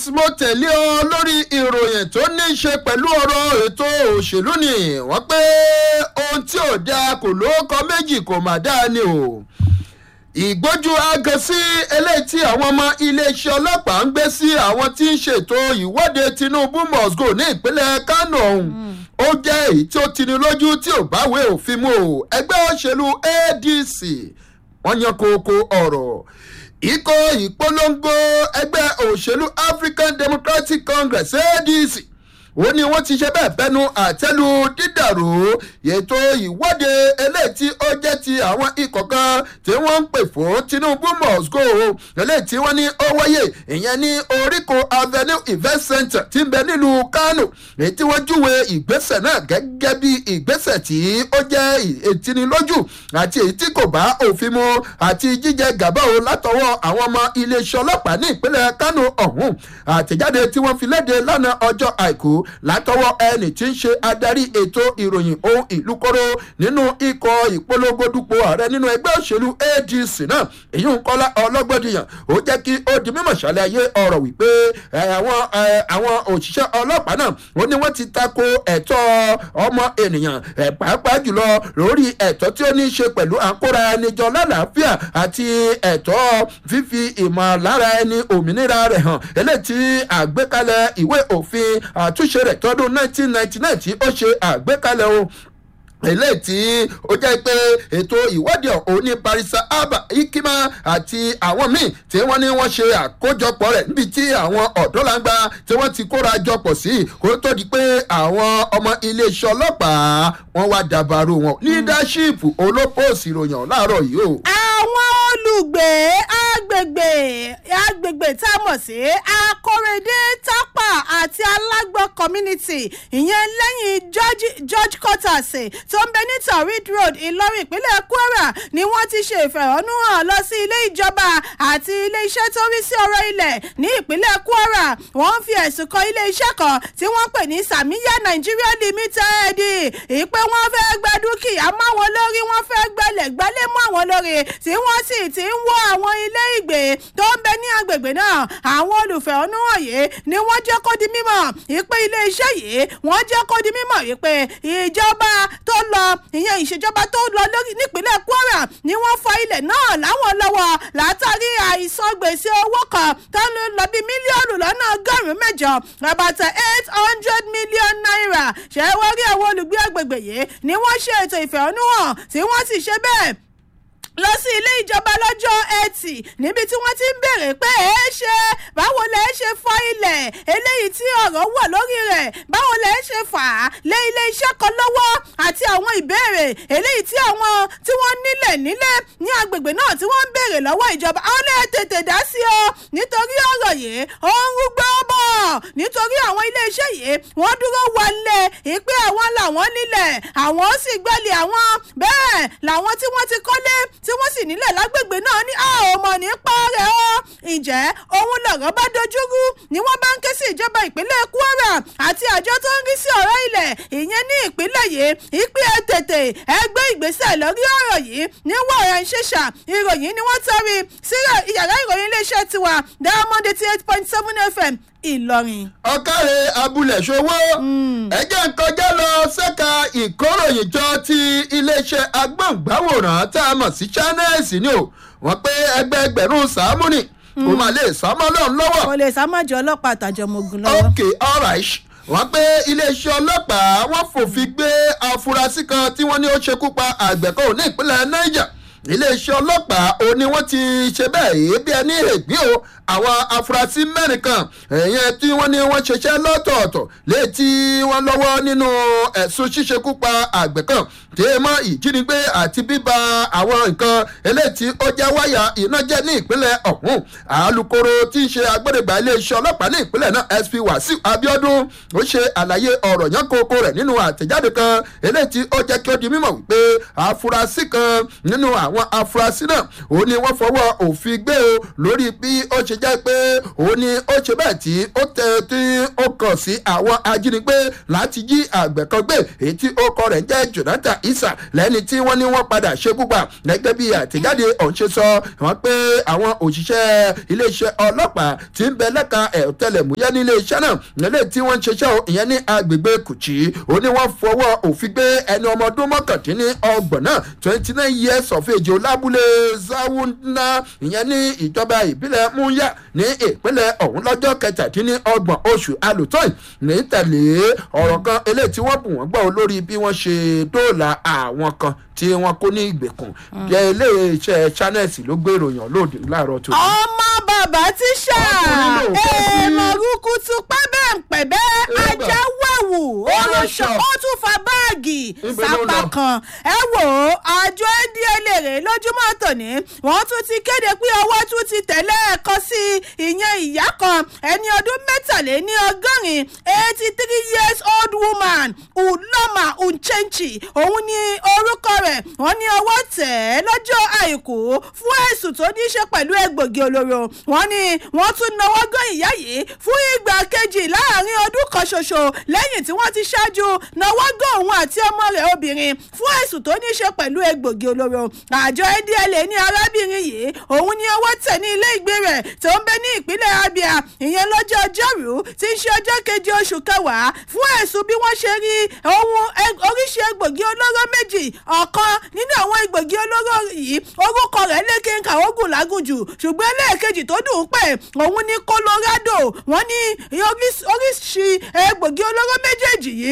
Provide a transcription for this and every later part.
mo tẹ̀lé ọ lórí ìròyìn tó ní í ṣe pẹ̀lú ọ̀rọ̀ ètò òṣèlú ni wọ́n pé ohun tí ò dáa kò lóókọ méjì kò má dáa ni o ìgbójú agan sí eléyìí tí àwọn ọmọ iléeṣẹ́ ọlọ́pàá ń gbé sí àwọn tí ń ṣètò ìwọ́de tinubu must go ní ìpínlẹ̀ kánò ọ̀hún ó jẹ́ èyí tí ó tini lójú tí ò báwé òfin mu o ẹgbẹ́ òṣèlú adc wọ́n yan kókó ọ̀rọ̀ ikọ̀ ìpolongo ẹgbẹ́ òṣèlú african democratic congress adc ó ní wọ́n ti ṣe bẹ́ẹ̀ bẹnu àtẹ́lu dídàrú ètò ìwọ́de eléyìí tí ó jẹ́ ti àwọn ikọ̀ kan tí wọ́n ń pè fún tinubu must go eléyìí tí wọ́n ní ó wáyé ìyẹn ní oríko avenue event center tí ń bẹ nílùú kánò èyí tí wọ́n júwe ìgbésẹ̀ náà gẹ́gẹ́ bí ìgbésẹ̀ tí ó jẹ́ ìtinilójú àti èyí tí kò bá òfin mu àti jíjẹ gàbá o látọwọ́ àwọn ọmọ iléeṣẹ́ ọlọ́pàá ní ìpínlẹ̀ kánò ọ̀hún àtẹ̀jáde tí wọ́n fi léde lánàá ọjọ́ àìkú látọwọ́ ẹni tí ń ṣe adarí ètò ìròyìn ohun ìlú kóró nínú ikọ̀ ìpolongo dupò ààrẹ nínú ẹgbẹ́ òṣèlú adc náà èyí ń kọ́lá ọlọ́gbọ́dìyàn ó jẹ́ kí ó di mímọ̀ ṣàlàyé ọ̀rọ̀ wípé àwọn àwọn òṣìṣẹ́ ọlọ́pàá náà ó ní wọ́n ti tako ẹ̀tọ́ ọmọ ènìyàn pàápàá jùlọ lórí ẹ̀tọ́ tí ó ní í ṣe pẹ̀lú àkóra ẹni jọ lálàáfíà àti ẹ̀tọ́ fífi ìmọ̀lára ẹni òmìnira rẹ̀ hàn eléyìí tí àgbékalẹ̀ ìwé òfin àtúnṣe rẹ̀ tọdún 1999 tí ó ṣe àgbékalẹ̀ o eléyìí tí ó jẹ́ pé ètò ìwádìí ọ̀hún ní barisa abba ikima àti àwọn míì tí wọ́n ní wọ́n ṣe àkójọpọ̀ rẹ̀ níbi tí àwọn ọ̀dọ́langba tí wọ́n ti kóra jọpọ̀ sí kó tó di pé àwọn ọmọ iléeṣẹ́ ọlọ́pàá wọ́n wá dàbàrò wọn leadership olópòsì ìròyìn láàárọ̀ yìí o. àwọn olùgbé agbègbè agbègbè tá a mọ̀ sí akórèdé tápà àti alágbọ̀ community ìyẹn lẹ́yìn george george quarters tó ń bẹ ní tarid road ìlọrin ìpínlẹ̀ kwara ni wọ́n ti ṣe ìfẹ̀hónúhàn lọ sí ilé ìjọba àti ilé iṣẹ́ tó rí sí ọ̀rọ̀ ilẹ̀ ní ìpínlẹ̀ kwara wọ́n fi ẹ̀sùn kan ilé iṣẹ́ kan tí wọ́n pè ní samiya nigeria limited ìpè wọ́n fẹ́ gba dúkìá máwọn lórí wọ́n fẹ́ gbẹlẹ̀ gbálẹ̀ mọ́ àwọn lórí tí wọ́n sì ti ń wọ àwọn ilé ìgbé tó ń bẹ ní agbègbè náà àwọn olùfẹ̀hónúhàn yìí ni wọ́n jẹ́ kó di mímọ̀ ìpè ilé iṣẹ́ yìí wọ́n jẹ́ kó di mímọ̀ wípé ìjọba tó lọ ìyẹn ìṣèjọba tó lọ lórí nípínlẹ̀ kwara ni wọ́n fa ilẹ̀ náà láwọn lọ́wọ́ látàrí àìsàn gbèsè owó kan tó ń lọ bí mílíọ̀nù lọ́nà ọgọ́rùn-ún mẹ́jọ rabata eight hundred million naira ṣé wọ́n rí àwọn olùgbé agbègbè yìí ni wọ́n ṣe ètò ìfẹ̀hónúhàn tí wọ́n sì ṣe bẹ́ẹ̀ lọ sí ilé ìjọba lọ́jọ́ ẹtì níbi tí wọ́n ti ń béèrè pé ẹ ṣe báwo lẹ ṣe fọ ilẹ̀ eléyìí tí ọ̀rọ̀ wọ̀ lórí rẹ̀ báwo lẹ ṣe fà á lé ilé iṣẹ́ kan lọ́wọ́ àti àwọn ìbéèrè eléyìí tí àwọn tí wọ́n nílẹ̀ nílẹ̀ ní agbègbè náà tí wọ́n ń béèrè lọ́wọ́ ìjọba àwọn lè tètè dá sí o nítorí ọ̀rọ̀ yìí ó ń rúgbó bọ̀ nítorí àwọn ilé iṣẹ́ yìí wọ́n dúró wọlé ìpè àwọn làwọn nílẹ̀ àwọn sì gbẹ́lẹ̀ àwọn bẹ́ẹ̀ làwọn tí wọ́n ti kọ́lé tí wọ́n sì nílẹ̀ lágbègbè náà ní a ò mọ̀ nípa rẹ̀ o. ǹjẹ́ òun lọ̀rọ̀ bá dojúrú ni wọ́n bá ń ké sí ìjọba ìpínlẹ̀ kwara àti àjọ tó ń rí sí ọ̀rọ̀ ilẹ̀ ìyẹn ní ìpínlẹ̀ yìí ìpín ẹ tètè ẹ gbé ìgbésẹ̀ lórí ọ̀rọ̀ yìí ní wọ̀ọ̀rẹ́ ṣẹ̀ṣà ìròyìn ni wọ́n tẹ́rí sí yàrá ìròyìn iléeṣẹ́ tiwa diamond eighty eight point seven fm ìlọrin. ọ̀kàrẹ̀ abúlé ṣòwò ẹ̀jẹ̀ ń kọjá lọ ṣẹ́ka ìkóròyìnjọ ti iléeṣẹ́ agbóǹgbáwòrán tá a mọ̀ sí channels ni o wọ́n pé ẹgbẹẹgbẹ̀rún sàmúnì kò máa lè sámọ́ lọ́n lọ́wọ́. kò lè sámọ́jọ ọlọ́pàá àtàjọmọ̀gùn lọ́wọ́. ok alright wọ́n pé iléeṣẹ́ ọlọ́pàá wọ́n fòfin gbé afurasí kan tí wọ́n ní ó ṣekú pa àgbẹ̀kọ́ ní ìpínlẹ̀ niger iléeṣẹ́ ọlọ́pàá ó ní wọ́n ti ṣe bẹ́ẹ̀ bí ẹni ègbé o àwọn afurasí mẹ́rin kan ẹ̀yẹn tí wọ́n ní wọ́n ṣiṣẹ́ lọ́tọ̀ọ̀tọ̀ létí wọ́n lọ́wọ́ nínú ẹ̀sùn ṣíṣekú pa àgbẹ̀ kan tí ẹ mọ ìjínigbé àti bíba àwọn nǹkan eléyìí tí ó jẹ́ wáyà iná jẹ́ ní ìpínlẹ̀ ọ̀hún alūkkóró tí ń ṣe agbódegbà iléeṣẹ́ ọlọ́pàá ní ìpínlẹ̀ náà sp wàsíù abiodun ó ṣe àlàyé ọ̀rọ̀ yẹn kókó rẹ̀ nínú àtẹ̀jáde kan eléyìí tí ó jẹ́ kí ó di mímọ̀ wípé afurasí kan nínú àwọn afurasí náà ó ní wọ́n fọwọ́ òfin gbé o lórí bí ó ṣe jẹ́ pé òun ni ó ṣe bẹ́ẹ̀ tí ó tẹ tí ó kàn sí àwọn ajínigbé láti jí àgbẹ̀ kan gbé èyí tí ó kọ rẹ̀ ń jẹ́ jonathan isa lẹ́ni tí wọ́n ní wọ́n padà ṣekú pa gẹ́gẹ́ bí àtẹ̀jáde ọ̀hún ṣe sọ wọ́n pé àwọn òṣìṣẹ́ iléeṣẹ́ ọlọ́pàá ti ń bẹ lẹ́ka ẹ̀tẹlẹ̀múyẹ́ ní iléeṣẹ́ náà nílé tí wọ́n ń ṣiṣẹ́ ìyẹn ní agbègbè kùchì ó ní wọ́n fọwọ́ òfin gbé ẹni ọmọ ọdún mọ́kàndínlọ́gbọ̀n náà twenty nine years of age olábúlé zawuna ìyẹn ní ìjọba ìbílẹ̀ múyà ní ìpínlẹ̀ ọ̀hún lọ́jọ́ kẹtàdínlọ́gbọ̀n oṣù alùtọ́ì ní tẹ̀lé ọ̀rọ̀ kan eléyìí tí wọ́n bù wọ́n gbọ́ lórí bí wọ́n ṣe dóòlà àwọn kan tí wọ́n kó ní ìgbèkùn jẹ́ iléeṣẹ́ channels ló gbé ìròyìn lóde láàárọ̀ tó. ọmọ bàbá tíṣà Ọkùnrin ló kọ́ sí. èèmọ̀ rúkútú pẹ́bẹ́ pẹ̀bẹ́ Eba. ajá wẹ̀wù olóṣọ Olóṣọ. ó tún fa báàgì Níbo ló sápá lọ? kan ẹ wò ó àjọ ndla rè lójúmọ́ tòní wọ́n tún ti kéde pé ọwọ́ tún ti tẹ̀lé ẹ̀kọ́ sí ìyẹn ìyá kan ẹni ọdún mẹ́tàléní ọgọ́rin eighty three years old woman uloma unchenchi òun ni orúkọ rẹ̀ wọ́n ní ọwọ́ tẹ̀ ẹ́ lọ́jọ́ àìkú fún ẹ̀sùn tó ní í ṣe pẹ̀lú egbògi olóró wọ́n ní wọ́n tún náwó gán ìyá yìí fún ìgbà kejì láàrin ọdún kan ṣoṣo lẹ́yìn tí wọ́n ti ṣáájú náwó gán òun àti ọmọ rẹ̀ obìnrin fún ẹ̀sùn tó ní í ṣe pẹ̀lú egbògi olóró àjọ ndla ní arábìnrin yìí òun ní ọwọ́ tẹ̀ ní ilé ìgbé rẹ̀ tó ń bẹ ní ìpínlẹ̀ abia ìyẹn lọ́jọ́ ọjọ́rú tí ń ṣe ọjọ́ keje oṣù kẹwàá fún ẹ̀sùn bí wọ́n ṣe rí ohun eg- oríṣi egbògi olóró méjì ọ̀kan nínú àwọn egbògi olóró yìí orúkọ rẹ̀ lékè ogun lágùnjù ṣùgbọ́n ẹlẹ́ẹ̀kejì tó dùn ún pé òun ní colorado wọ́n ní oríṣi oríṣi egbògi olóró méjèèjì yìí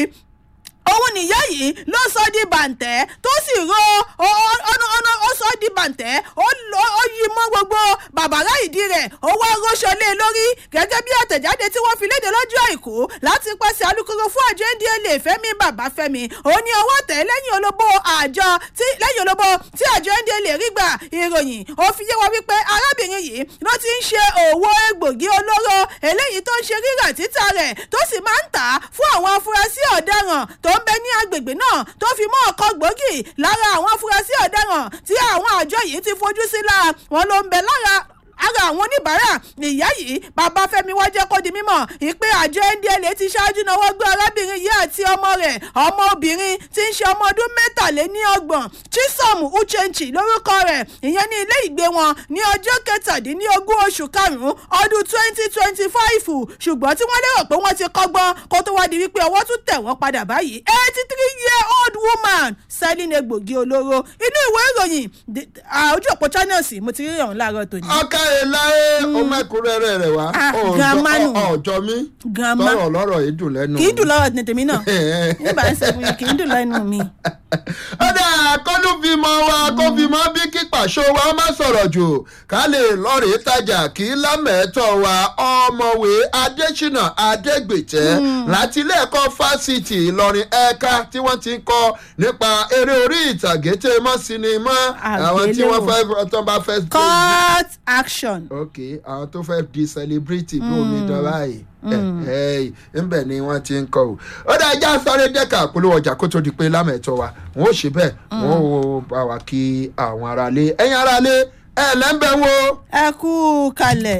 òun nìyá yìí ló sọ di bàǹtẹ́ tó sì ro ọ̀nà ọ̀nà ó sọ di bàǹtẹ́ ó lọ- ó yí mọ́ gbogbo bàbàrà ìdí rẹ̀ ó wá rọ́ṣọ lé e lórí gẹ́gẹ́ bí àtẹ̀jáde tí wọ́n fi léde lọ́jọ́ àìkú láti pàṣẹ alukoro fún àjọ ndla fẹ́mi babafẹ́mi òun ní ọwọ́ tẹ̀ lẹ́yìn olóbó àjọ tí lẹ́yìn olóbó tí àjọ ndla rí gbà ìròyìn ó fi yé wa wípé arábìnrin yìí ló ti ń ṣe òwò egbògi olóró eléyìí tó ń ṣe rírà títà rẹ̀ tó sì máa ń tà á fún àwọn afurasí ọ̀daràn tó ń bẹ ní agbègbè náà tó fi mọ́ ọkọ̀ gbòógì lára àwọn afurasí ọ̀daràn tí àwọn àjọ yìí ti fojú sí lára wọn ló ń bẹ lára ara àwọn oníbàárà ìyá yìí bàbá fẹmi wá jẹ́ kó di mímọ̀ ìpè àjọ ndla ti ṣáájú náwó gbé arábìnrin yìí àti ọmọ rẹ̀ ọmọ obìnrin tí ń ṣe ọmọ ọdún mẹ́tàléníọgbọ̀n chisom uchenchi lórúkọ rẹ̀ ìyẹn ní ilé ìgbé wọn ní ọjọ́ kẹtàdínlógún oṣù karùn-ún ọdún twenty twenty five ṣùgbọ́n tí wọ́n lérò pé wọ́n ti kọ́gbọ́n kó tó wá di wípé ọwọ́ tún tẹ̀ wọ́n padà báyìí eighty three year old woman selling egbògi olóró inú ìwé ìròyìn the- ah, ojú òpó channels mo ti rí ọ̀hún láàárọ̀ tòní. ọkà ìlàyé ọmọkùnrin rẹ̀ wá Ah, grandma nù. ọjọ́ mi Grandma. tọrọ lọ́rọ̀ yìí dùn lẹ́nu. kì í dùn lọ́wọ́ ní tèmi náà nígbà ń sẹ́gun kì í dùn lẹ́nu mi. ọ̀dà kọ́lù bímọ wa kó bímọ bí kí pàṣọ wa má sọ̀rọ̀ jù ká lè lọ́ọ̀rì tajà kí lámẹ̀ẹ́tọ̀ wa ọmọwé adésínà adégbètẹ́ láti ilé ẹ̀kọ́ fásitì ìlọrin ẹ̀ka tí wọ́n ti ń kọ́ nípa eré orí ìtàgé tẹ́ mọ́ sinimá àwọn tí wọ́n fẹ́ tó bá fẹ́. court action. ok àwọn tó fẹ́ di celebrity bí omi dán báyìí ẹ ẹ ńbẹ ni wọ́n ti ń kọ́ o ó dá ẹja sáré dẹ́ka polówó ọjà kó tó di pé lámẹ̀tọ́ wa wọ́n ó ṣe bẹ́ẹ̀ wọ́n ó bá wa kí àwọn aráalé ẹ̀yin aráalé ẹ̀ lẹ́ńbẹ̀ wo. ẹ kú kalẹ̀.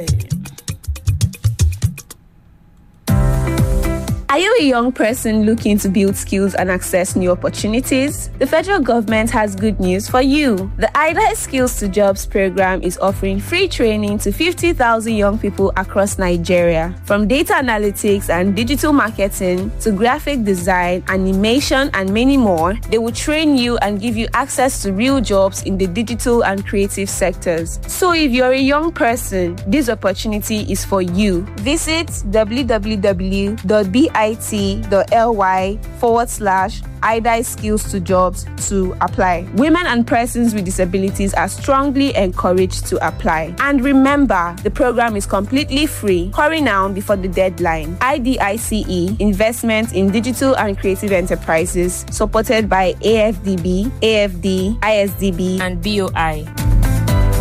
Are you a young person looking to build skills and access new opportunities? The federal government has good news for you. The IDA Skills to Jobs program is offering free training to 50,000 young people across Nigeria. From data analytics and digital marketing to graphic design, animation, and many more, they will train you and give you access to real jobs in the digital and creative sectors. So if you're a young person, this opportunity is for you. Visit www.bit.ly forward slash IDI skills to jobs to apply. Women and persons with disabilities are strongly encouraged to apply. And remember, the program is completely free. Hurry now before the deadline. IDICE Investment in Digital and Creative Enterprises, supported by AFDB, AFD, ISDB, and BOI.